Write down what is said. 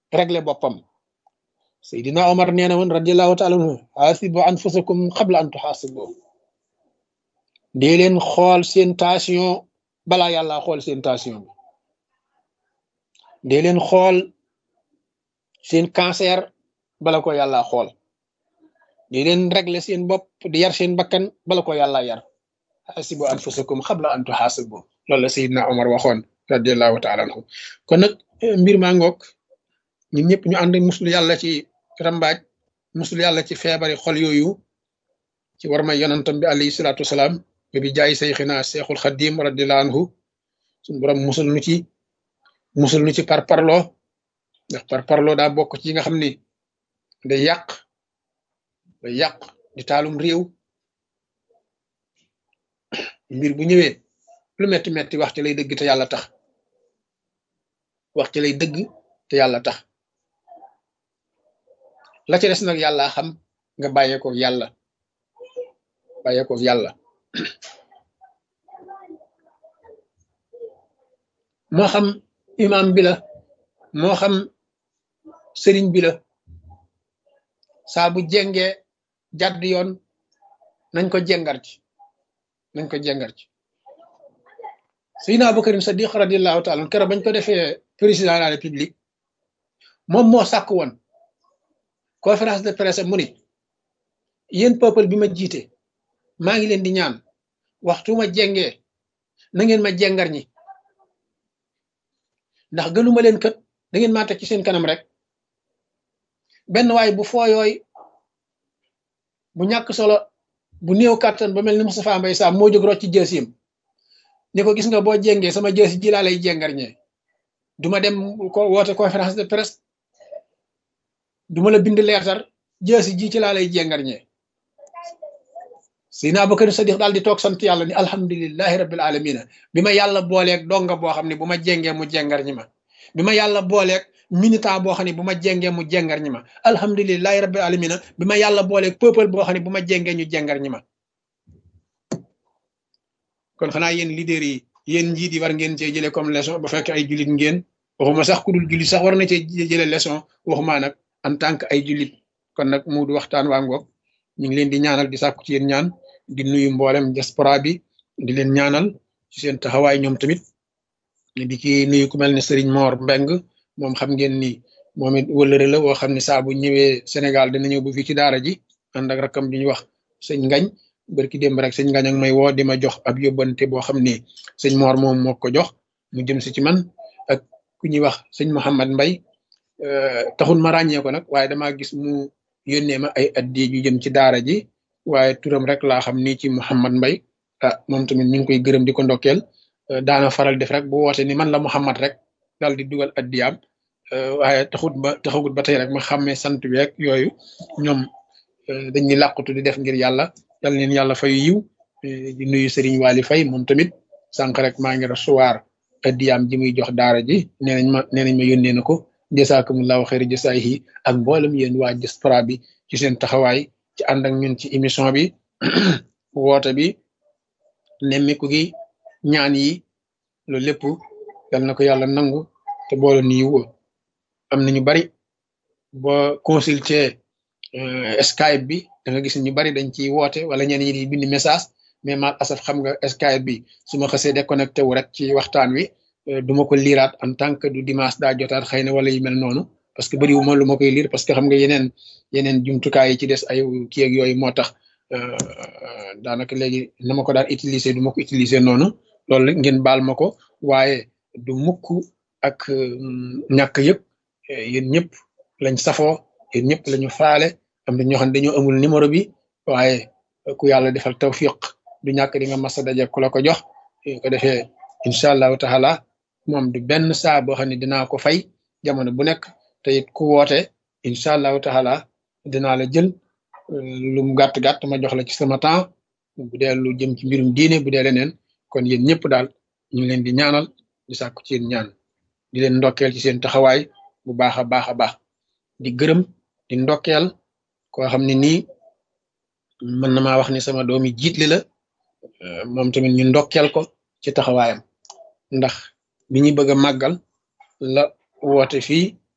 régler boppam Seydina Omar nee na woon radiallahu taala anhu xaasibu anfusakum xabla an tuxaasibu dee leen xool seen tension balaa yàlla xool seen tension bi dee leen xool seen cancer bala ko yàlla xool di leen régler seen bopp di yar seen bakkan bala ko yàlla yar xaasibu anfusakum xabla an tuxaasibu loolu la Seydina Omar waxoon radiallahu taala anhu kon nag mbir maa ngoog ñun ñëpp ñu ànd muslu yàlla ci rambaaj muslu yàlla ci feebari xol yooyu ci war may yonantam bi alayhi salaatu wasalaam ba bi jaay sayxina seexul xadim radiallahu anhu suñu borom musul nu ci musul nu ci par parloo ndax par parloo daa bokk ci yi nga xam ni day yàq day yàq di taalum réew mbir bu ñëwee lu metti metti wax ci lay dëgg te yàlla tax wax ci lay dëgg te yàlla tax la ci des nag yàlla xam nga bàyyee ko yàlla bàyyee ko yàlla moo xam imam bi la moo xam sëriñ bi la saa bu jengee jàdd yoon nañ ko jengar ci nañ ko jengar ci Seydina Aboubacar Sadiq radiallahu taala keroog bañ ko defee président de la république moom moo sàkk woon conférence de presse mu ni yéen peuple bi ma jiite maa ngi leen di ñaan waxtu ma jengee na ngeen ma jengar ñi ndax gënuma leen kët da ngeen maa teg ci seen kanam rek benn waay bu fooyooy bu ñàkk solo bu néew kàttan ba mel ni Moustapha Mbaye Sam moo jóg rocc ci jësiim ni ko gis nga boo jengee sama jësi ji laa lay jengar ñee duma dem ko woote conférence de presse duma la bind leertar jësi ji ci laa lay jengar ñee Seydina Abubakar Sadiq daal di toog sant yàlla ni alhamdulilahi rabbil alamina bi ma yàlla booleeg donga boo xam ne bu ma jengee mu jengar ñi ma bi ma yàlla booleeg militant boo xam ne bu ma jengee mu jengar ñi ma alhamdulilahi rabbil alamina bi ma yàlla booleeg peuple boo xam ne bu ma jengee ñu jengar ñi ma kon xanaa yéen leader yi yéen njiit yi war ngeen cee jëlee comme leçon ba fekk ay jullit ngeen waxuma sax ku dul jullit sax war na cee jëlee leçon waxuma nag en tant que ay jullit kon nag mu du waxtaan waa ngoog ñu ngi leen di ñaanal di sàkku ci yéen ñaan di nuyu mboolem diaspora bi di leen ñaanal ci seen taxawaay ñoom tamit di ci nuyu ku mel ne Serigne Mor Mbeng moom xam ngeen ni moom it wëllëre la woo xam ne saa bu ñëwee Sénégal dina ñëw bu fii ci daara ji ànd ak rakam bi ñu wax sëñ Ngañ barki démb rek sëñ Ngañ ak may woo di ma jox ab yóbbante boo xam ni sëñ Mor moom moo ko jox mu jëm si ci man ak ku ñuy wax sëñ Mouhamad Mbay taxul ma ràññee ko nag waaye damaa gis mu yónnee ma ay addi yu jëm ci daara ji waaye turam rek laa xam ni ci Mouhamad Mbay ah moom tamit ñu ngi koy gërëm di ko ndokkeel daana faral def rek bu woote ni man la Mouhamad rek daal di dugal addiyaam waaye taxut ba taxagut ba tey rek ma xàmmee sant bi rek yooyu ñoom dañuy làqutu di def ngir yàlla yal leen yàlla fay yiw di nuyu Serigne Waly Faye moom tamit sànq rek maa ngi recevoir addiyaam ji muy jox daara ji nee nañ ma nee nañ ma yónnee na ko jasaakumullahu xayri jasaayihi ak mboolem yéen waa diaspora bi ci seen taxawaay ci ànd ak ñun ci émission bi woote bi nemmiku gi ñaan yi loolu lépp yal na ko yàlla nangu te boole ni yiw am na ñu bari boo consulter Skype bi da nga gis ñu bari dañ ciy woote wala ñenn ñi di bind message mais mal asaf xam nga Skype bi su ma xasee déconnecté wu rek ci waxtaan wi duma ko liiraat en tant que du dimanche daa jotaat xëy na wala yu mel noonu parce que bëriwuma lu ma koy liir parce que xam nga yeneen yeneen jumtukaay yi ci des ay kii ak yooyu moo tax daanaka léegi na ma ko daan utiliser du ma ko utiliser noonu loolu ngeen baal ma ko waaye du mukk ak ñàkk yëpp yéen ñëpp lañ safoo yéen ñëpp lañu faale am na ñoo xam ne dañoo amul numéro bi waaye ku yàlla defal tawfiq du ñàkk di nga masa daje ku la ko jox ko defee incha allahu taala moom du benn saa boo xam ne dinaa ko fay jamono bu nekk te it ku woote incha allahu taala dinaa la jël lu mu gàtt gàtt ma jox la ci sama temps bu dee lu jëm ci mbirum diine bu dee leneen kon yéen ñëpp daal ñu ngi leen di ñaanal di sàkku ci yéen ñaan di leen ndokkeel ci seen taxawaay bu baax a baax a baax di gërëm di ndokkeel koo xam ne nii mën na maa wax ni sama doomi jiitli la moom tamit ñu ndokkeel ko ci taxawaayam ndax bi ñu bëgg a màggal la woote fii